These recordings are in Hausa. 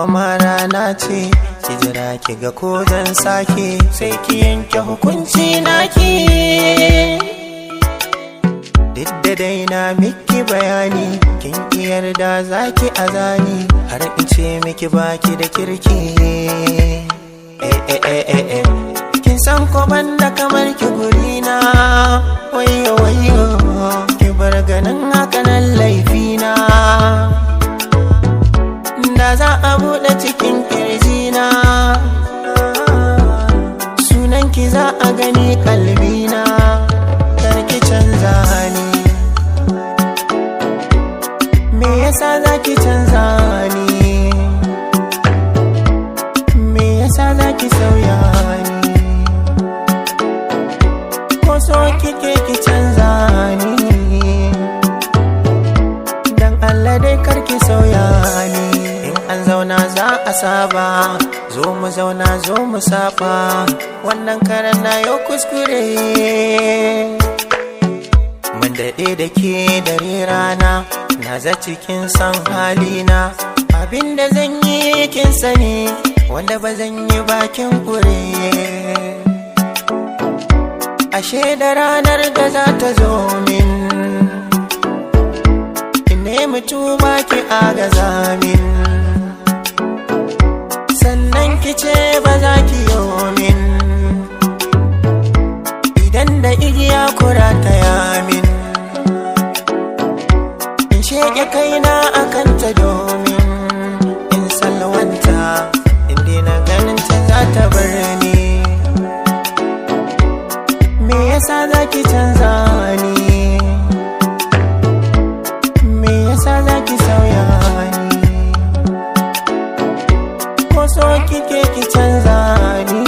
gobe ma rana ce ki jira ki ga ko zan sake sai ki yanke hukunci naki duk da dai na miki bayani kin ki yarda zaki azani har in ce miki baki da kirki eh eh eh eh eh kin san ko banda kamar ki gurina wayo wayo ki bar ganin hakanan laifina da za a buɗe cikin kirjina sunan ki za a gani kalbina karki canza ni me yasa za ki canza ni me yasa za ki sauya ni ko so kike ki canza ni dan Allah dai karki sauya ni in an zauna za a saba zo mu zauna zo mu saba wannan karan na yau kuskure mun daɗe da ke dare rana na za cikin san halina abinda zan yi kin sani wanda ba zan yi bakin kure ashe da ranar da za ta zo min ne mutuba ki agaza min sannan ki ce ba za ki min idan da igiya kura ta yamin in sheke kaina akan ta domin in salwanta inda na ganin ta za ta bar ni me yasa za ki canza ni me yasa za ki sauya ni ko so kike ki canza ni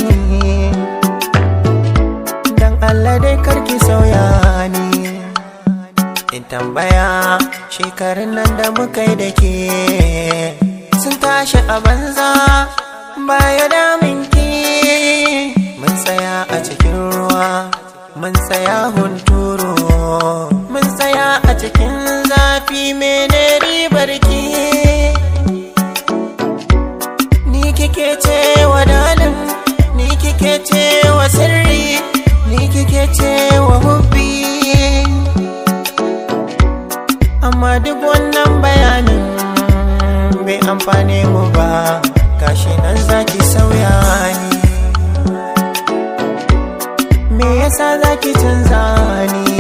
dan Allah dai karki sauya ni in tambaya shekarun nan da muka yi da ke sun tashi a banza baya damin ki mun tsaya a cikin ruwa mun tsaya hunturu mun tsaya a cikin zafi mene ribar ki ni kike ce wa dalin ni kike ce wa sirri ni kike ce wa hubbi amma duk wannan bayanin bai amfane mu ba gashi nan zaki sauya ni me yasa zaki canza ni